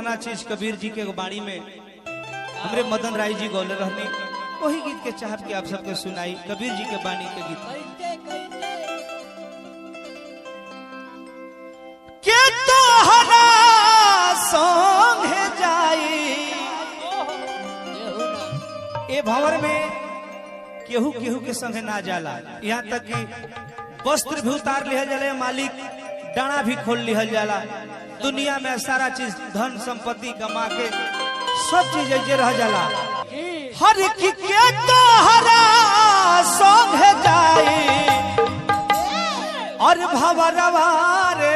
पुराना चीज कबीर जी के बाणी में हमरे मदन राय जी गौले रहने वही गीत के चाहत के आप सबके सुनाई कबीर जी के बाणी के गीत के तोहरा संगे जाई ए भंवर में केहू केहू के संगे ना जाला यहाँ तक कि वस्त्र भी उतार लिहल जाला मालिक डाना भी खोल लिहल जाला दुनिया में सारा चीज धन संपत्ति कमा के सब चीज ऐसे रह जाला हर की के तोहरा संगे जाई और भवरवा रे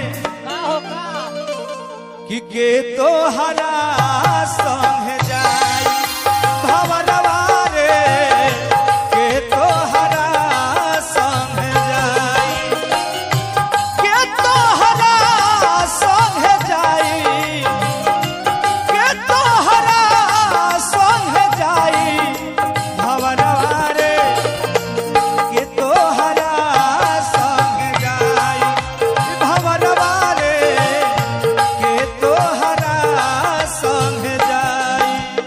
कि के तोहरा संगे जाई भवरवा रे के तोहरा संगे जाई के तोहरा संगे जाई के तोहरा संगे जाई भवरवा रे के तोहरा संगे जाई भवरवा रे के तोहरा संगे जाई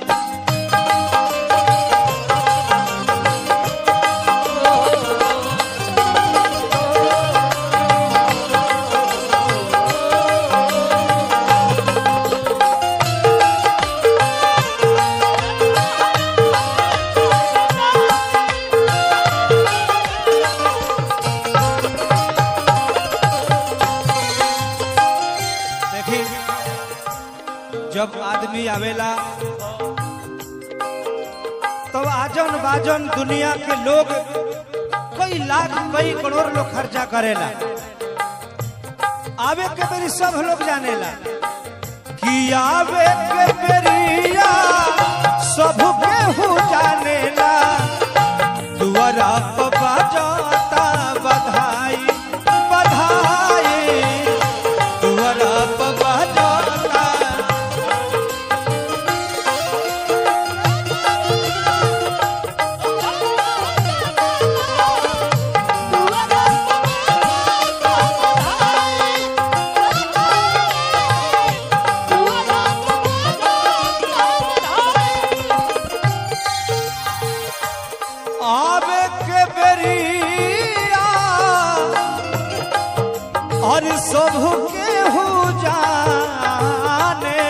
देखी जब आदमी आवेला तब आजन बाजन दुनिया के लोग कई लाख कई करोड़ लोग खर्चा करेला आवे के बेरी सब लोग जानेला कि आवे के बेरिया सब केहू जानेला दुआरा पर बाजता बधाई बधाई दुआरा पर बाजता आवे के बेरिया और सब केहू जाने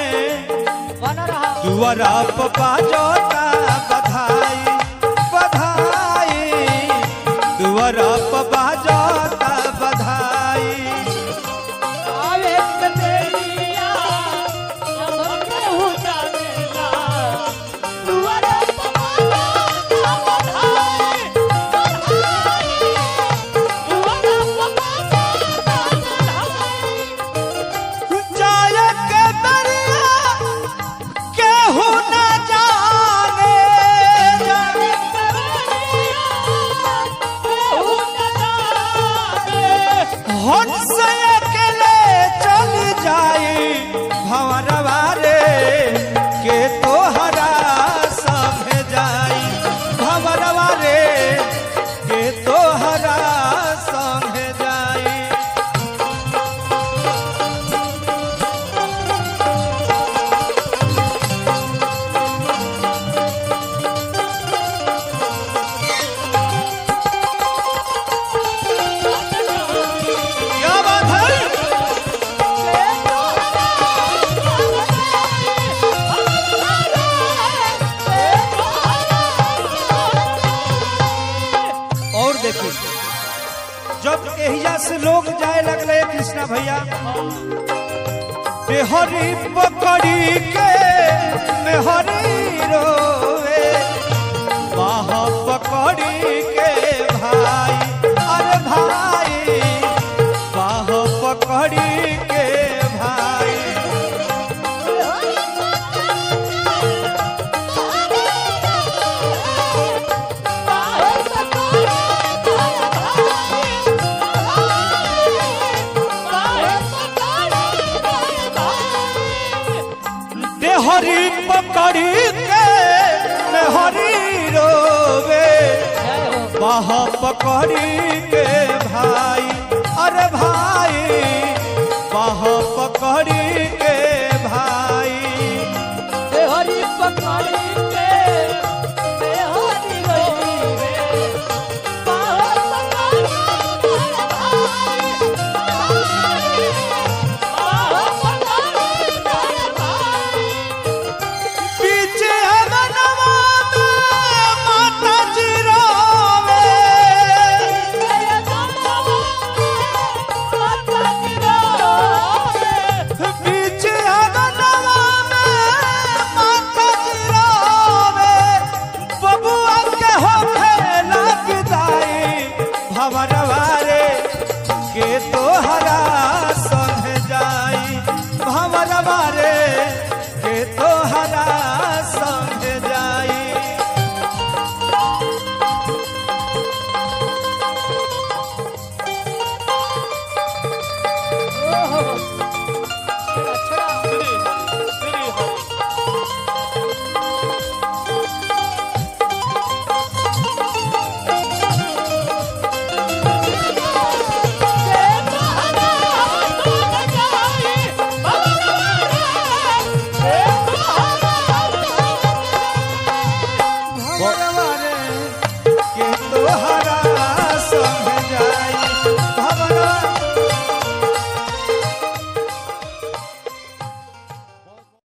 दुआरा पर बाजता बधाई बधाई दुआरा पर बाजता बधाई जाए के बेरिया केहू न जाने हंस अकेले चल जाई भंवरवा रे के तोहरा संगे जाई भंवरवा रे के तोहरा संगे जाई क्या बात है और देखिए जब एहिया से लोग जाए लगले कृष्णा भैया बेहरी पकड़ी के मेहरी रोवे बाह पकड़ी के भाई अरे भाई बाह पकड़ी के भाई देहरी पकड़ी के मेहरी रोवे बाह पकड़ी के भाई अरे भाई बाह पकड़ी के भाई भवर